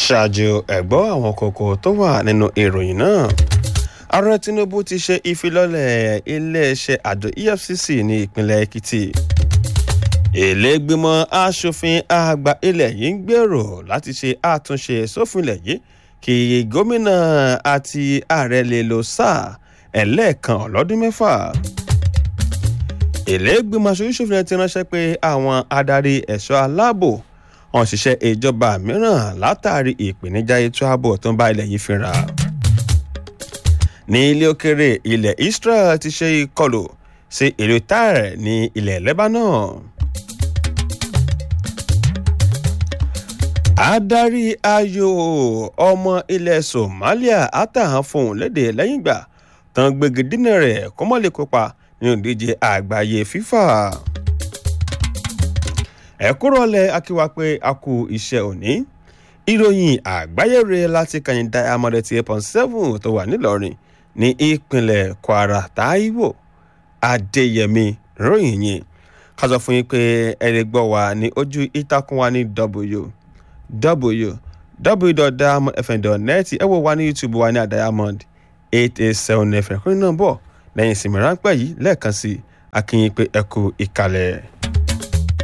ṣáájú ẹ̀gbọ́ àwọn kókó tó wà nínú ìròyìn náà ààrẹ tinubu ti ṣe ìfilọ́lẹ̀ iléeṣẹ́ àjọ efcc ní ìpínlẹ̀ èkìtì ìlẹ́gbẹ̀mọ asòfin àgbà ilẹ̀ yìí ń gbèrò láti ṣe àtúnṣe sófin ilẹ̀ yìí kí gómìnà àti ààrẹ lè lo sáà ẹlẹ́ẹ̀kan ọlọ́dún mẹ́fà ìlẹ́gbẹ̀mọ aṣojúṣòfin ti ránṣẹ́ pé àwọn adarí ẹ̀ṣọ́ aláàbò wọn ṣiṣẹ́ ìjọba mìíràn látàrí ìpèníjà ètò ààbò tó ń bá ilẹ̀ yìí fínra ní ilé òkèrè ilẹ̀ israel ti ṣe ìkọlù sí ìlú tyre ní ilẹ̀ lebanon. adarí ayò ọmọ ilẹ̀ somalia atahan fohùn lédè lẹ́yìn ìgbà tán gbégi dínà rẹ̀ kó mọ́ lè kópa nínú ìdíje àgbáyé fifa. ẹ̀kúrọ̀lẹ̀ akíwá pé a kú iṣẹ́ òní ìròyìn àgbáyé rẹ̀ láti kàyìn diamond eight point seven tó wà nílọrin ní ìpínlẹ̀ kwara taiwo adéyẹmí ròyìn yìí ká sọ fún yín pé ẹ̀rẹ̀ gbọ́ wa ní ojú ìtàkùn wa ní w www.diamondfm.net ẹ wò wá ní youtube wa ní àdiamond eight eight seven fm kúrin náà bọ̀ lẹ́yìn ìsinmi ráńpẹ́ yìí lẹ́ẹ̀kan sí akínyìn pé ẹ kú ìkàlẹ̀.